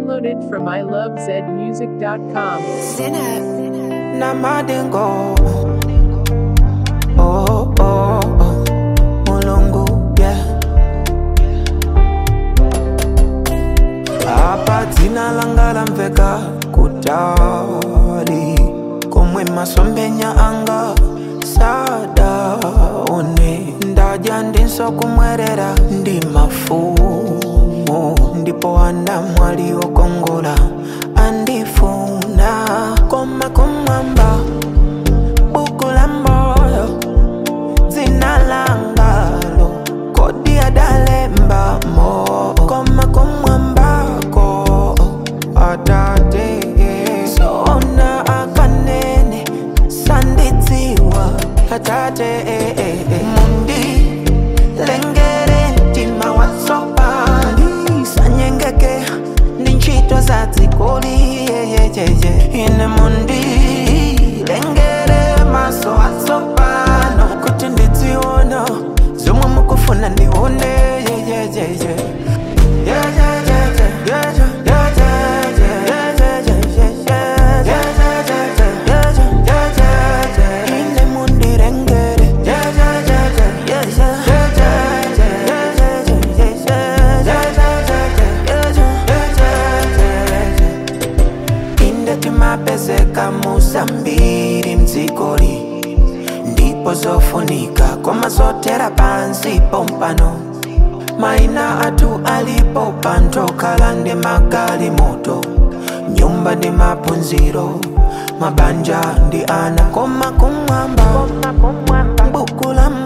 Downloaded from ilovezmusic.com. na madingo oh, oh, oh. mulungu yeah. apa dzina langa lamveka kutali komwe masombenya anga sadaone ndadya ndinso kumwerera ndi mafumu ndipo andamwali okongola andifuna koma kumwamba buku la moyo dzina langalo kodi adalembamo koma kumwambako atate sona akanene sandidziwa atate mundi lengere mtima watsopani sanyengeke ndi ntchito za dzikoli yeyeyeye ine mundi lengere maso atsopano kuti ndidziona zomwe mukufuna ndione yeyeyeye ine mundirengere inde timapezeka musambiri mdzikoli ndipo zofunika koma zotera pansi pompano maina athu alipo pantokhala ndi magali moto nyumba ndi maphunziro mabanja ndi ana koma kumwamba buku la